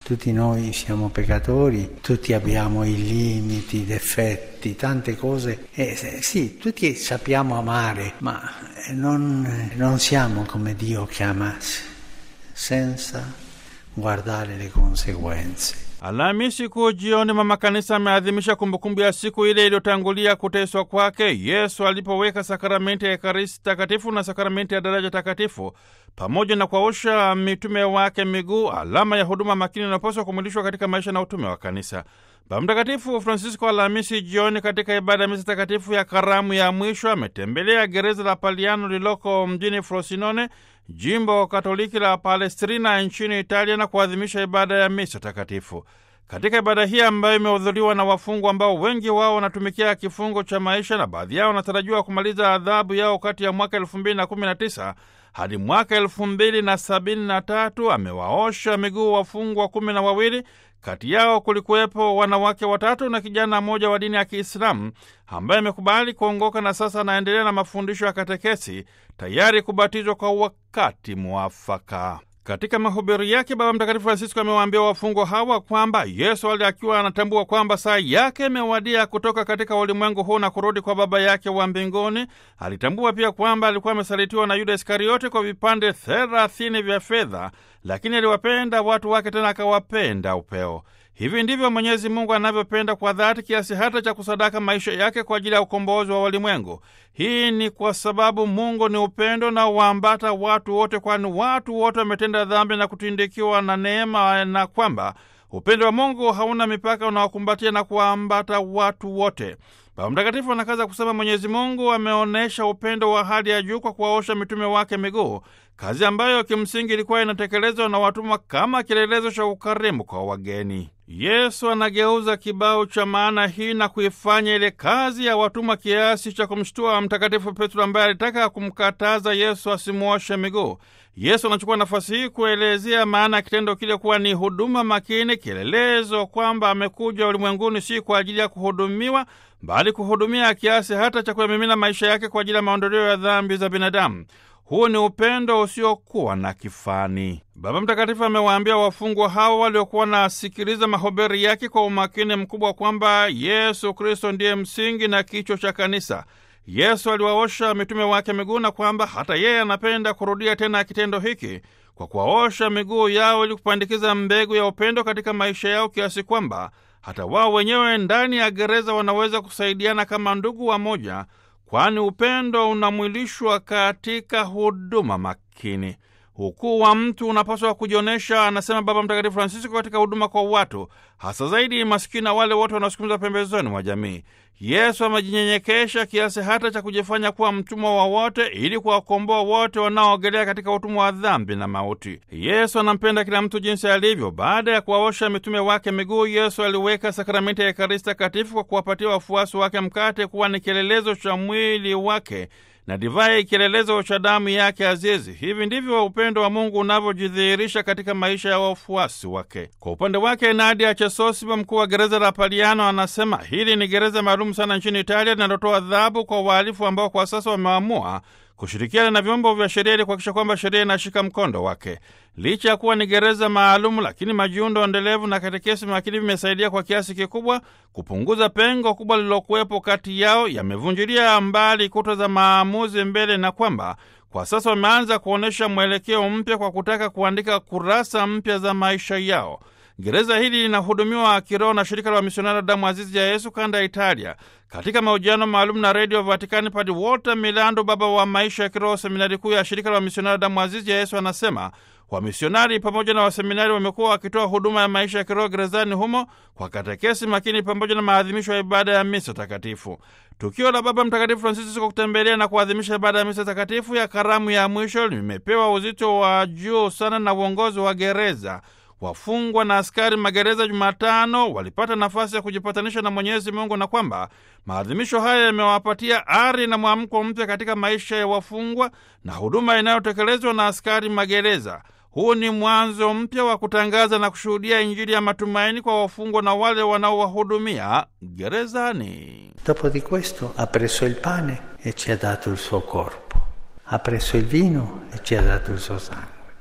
Tutti noi siamo peccatori, tutti abbiamo i limiti, i difetti, tante cose. E sì, tutti sappiamo amare, ma non, non siamo come Dio chiama, senza guardare le conseguenze. Alhamisi kuu jioni, mama kanisa ameadhimisha kumbukumbu ya siku ile iliyotangulia kuteswa kwake Yesu alipoweka sakramenti ya Ekaristi Takatifu na sakramenti ya daraja takatifu pamoja na kuwaosha mitume wake miguu, alama ya huduma makini inayopaswa kumwilishwa katika maisha na utume wa kanisa. Baba Mtakatifu Francisco Alhamisi jioni katika ibada ya misa takatifu ya karamu ya mwisho ametembelea gereza la Paliano lililoko mjini Frosinone, jimbo katoliki la Palestrina nchini Italia, na kuadhimisha ibada ya misa takatifu. Katika ibada hii ambayo imehudhuriwa na wafungwa ambao wengi wao wanatumikia kifungo cha maisha na baadhi yao wanatarajiwa kumaliza adhabu yao kati ya mwaka elfu mbili na kumi na tisa hadi mwaka elfu mbili na sabini na tatu amewaosha miguu wafungwa kumi na wawili kati yao kulikuwepo wanawake watatu na kijana mmoja wa dini ya Kiislamu ambaye amekubali kuongoka na sasa anaendelea na mafundisho ya katekesi tayari kubatizwa kwa wakati mwafaka. Katika mahubiri yake Baba Mtakatifu Francisco amewaambia wafungwa hawa kwamba Yesu ali akiwa anatambua kwamba saa yake imewadia kutoka katika ulimwengu huu na kurudi kwa Baba yake wa mbinguni. Alitambua pia kwamba alikuwa amesalitiwa na Yuda Iskariote kwa vipande thelathini vya fedha, lakini aliwapenda watu wake, tena akawapenda upeo. Hivi ndivyo Mwenyezi Mungu anavyopenda kwa dhati kiasi hata cha kusadaka maisha yake kwa ajili ya ukombozi wa walimwengu. Hii ni kwa sababu Mungu ni upendo na waambata watu wote, kwani watu wote wametenda dhambi na kutindikiwa na neema, na kwamba upendo wa Mungu hauna mipaka, unawakumbatia na kuwaambata watu wote. Baba Mtakatifu anakaza kusema Mwenyezi Mungu ameonyesha upendo wa hali ya juu kwa kuwaosha mitume wake miguu, kazi ambayo kimsingi ilikuwa inatekelezwa na watumwa kama kielelezo cha ukarimu kwa wageni. Yesu anageuza kibao cha maana hii na kuifanya ile kazi ya watumwa kiasi cha kumshtua Mtakatifu Petro ambaye alitaka kumkataza Yesu asimuoshe miguu. Yesu anachukua nafasi hii kuelezea maana ya kitendo kile kuwa ni huduma makini, kielelezo kwamba amekuja ulimwenguni si kwa ajili ya kuhudumiwa, bali kuhudumia kiasi hata cha kuyamimina maisha yake kwa ajili ya maondoleo ya dhambi za binadamu. Huu ni upendo usiokuwa na kifani. Baba Mtakatifu amewaambia wafungwa hao waliokuwa wanasikiliza mahubiri yake kwa umakini mkubwa kwamba Yesu Kristo ndiye msingi na kichwa cha kanisa. Yesu aliwaosha mitume wake miguu na kwamba hata yeye anapenda kurudia tena kitendo hiki kwa kuwaosha miguu yao ili kupandikiza mbegu ya upendo katika maisha yao kiasi kwamba hata wao wenyewe ndani ya gereza wanaweza kusaidiana kama ndugu wamoja kwani upendo unamwilishwa katika huduma makini. Ukuu wa mtu unapaswa kujionyesha, anasema Baba Mtakatifu Francisco, katika huduma kwa watu, hasa zaidi masikini na wale wote wanaosukumizwa pembezoni mwa jamii. Yesu amejinyenyekesha kiasi hata cha kujifanya kuwa mtumwa wa wote ili kuwakomboa wote wanaoogelea katika utumwa wa dhambi na mauti. Yesu anampenda kila mtu jinsi alivyo. Baada ya kuwaosha mitume wake miguu, Yesu aliweka sakramenti ya Ekaristi Takatifu kwa kuwapatia wafuasi wake mkate kuwa ni kielelezo cha mwili wake na divai kielelezo cha damu yake azizi. Hivi ndivyo upendo wa Mungu unavyojidhihirisha katika maisha ya wafuasi wake. Kwa upande wake, Nadia Chesosiba, mkuu wa gereza la Paliano, anasema hili ni gereza maalum sana nchini Italia linalotoa adhabu kwa wahalifu ambao kwa sasa wameamua kushirikiana na vyombo vya sheria ili kuhakikisha kwamba sheria inashika mkondo wake. Licha ya kuwa ni gereza maalum, lakini majiundo endelevu na katekesi makini vimesaidia kwa kiasi kikubwa kupunguza pengo kubwa lililokuwepo kati yao, yamevunjilia mbali kuta za maamuzi mbele, na kwamba kwa sasa wameanza kuonyesha mwelekeo mpya kwa kutaka kuandika kurasa mpya za maisha yao. Gereza hili linahudumiwa kiroho na shirika la wamisionari damu azizi ya Yesu kanda ya Italia. Katika mahojiano maalum na redio Vatikani, Padi Walter Milando, baba wa maisha ya kiroho seminari kuu ya shirika la wamisionari damu azizi ya Yesu, anasema wamisionari pamoja na waseminari wamekuwa wakitoa huduma ya maisha ya kiroho gerezani humo kwa katekesi makini pamoja na maadhimisho ya ibada ya misa takatifu. Tukio la Baba Mtakatifu Francisco kutembelea na kuadhimisha ibada ya misa takatifu ya karamu ya mwisho limepewa uzito wa juu sana na uongozi wa gereza. Wafungwa na askari magereza Jumatano walipata nafasi ya kujipatanisha na Mwenyezi Mungu na kwamba maadhimisho haya yamewapatia ari na mwamko mpya katika maisha ya wafungwa na huduma inayotekelezwa na askari magereza. Huu ni mwanzo mpya wa kutangaza na kushuhudia Injili ya matumaini kwa wafungwa na wale wanaowahudumia gerezani. Dopo di questo ha preso il pane e ci ha dato il suo corpo, ha preso il vino e ci ha dato il suo sangue.